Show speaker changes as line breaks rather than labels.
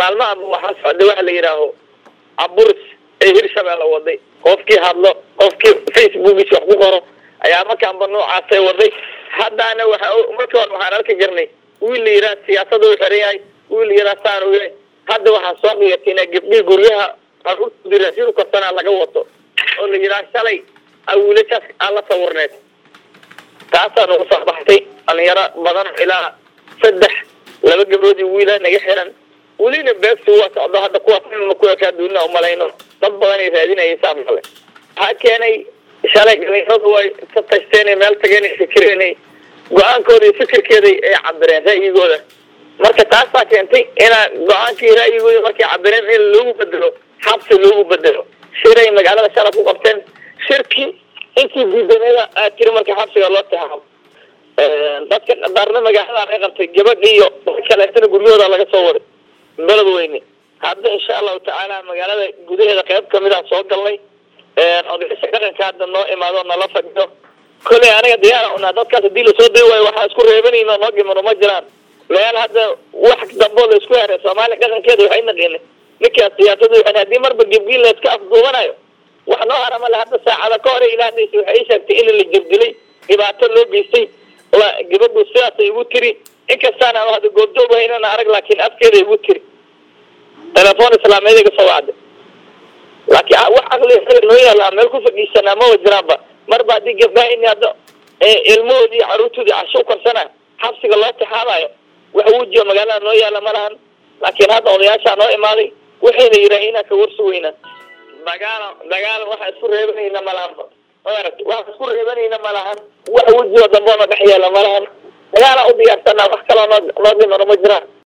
maalmaha waxaa socday waxa la yidhaaho aburis ee hirshabeelle waday qofkii hadlo qofkii facebookiisa wax ku qoro ayaa markaanba noocaasay waday haddaana waxa markii hore waxaan arki jirnay wiil la yidhaha siyaasada u xiran yahay wiil la yidhaha saan u yahay hadda waxaa soo dhiyatay ina gabdhii guryaha caruurtoodii raashin korsanaa laga wato oo la yidhaha shalay a wiilashaas aan la sawirneed taasaa nagu soo baxtay dhalinyaro badan ilaa saddex laba gabdhood iyo wiila naga xiran welina beegtu waa socdo hadda kuwaas inna ku ekaa duunina umalayno dad badan ay raadinayay saa male waxaa keenay shalay dhalinyaradu way ka tashteen meel tageen fikireenay go-aankooda iyo fikirkeeday ay cabireen ra'yigooda marka taasaa keentay inaa go-aankii ra'yigooda markay cabireen in loogu bedelo xabsi loogu bedelo shiray magaalada shala ku qabteen shirki intii diidaneeda aa tiri marka xabsiga loo taxaabo dadka qadarna magaalada ay qabtay gabadh iyo dad kaleetana guryahooda laga soo waday beled weyne hadda insha allahu tacaala magaalada gudaheeda qayb kamid ah soo galnay odayaasha dhaqanka hadda noo imaado nala fadhiyo koley aniga diyaara unaa dadkaas hadii lasoo day waayo waxaa isku reebanayno noo gimano ma jiraan meel hadda wax damboo la isku heray soomaaliya dhaqankeeda waxay naqini ninkaas siyaasadu waxay haddii marba gebgiin la iska afduubanayo wax noo harama le hadda saacada ka hore ilaahdiisa waxay ii sheegtay in la jirdilay dhibaato loo geystay la gabadhu sidaasay igu tiri inkastaan aan hadda goobjoob haynana arag laakiin afkeeda igu tiri telefoon islaameed iga soo wacday laakiin wax aqli noo yaala meel ku fadhiisanaa maba jiraanba marba haddii gabdhaha in hadda ilmahoodii caruurtoodii casho ukarsana xabsiga loo taxaamayo wax wujiyo magaalada noo yaala ma lahan laakiin hadda odayaashaa noo imaaday waxayna yidhaahin inaan ka warsugeynaa dagaala dagaal waxaa isku reebanayna malahanba maaragta waxaa isku reebanayna malahan wax wejioo dambe ona dhex yeela malahan dagaalaa u diyaarsanaa wax kaloo noo noo dhimano ma jiraan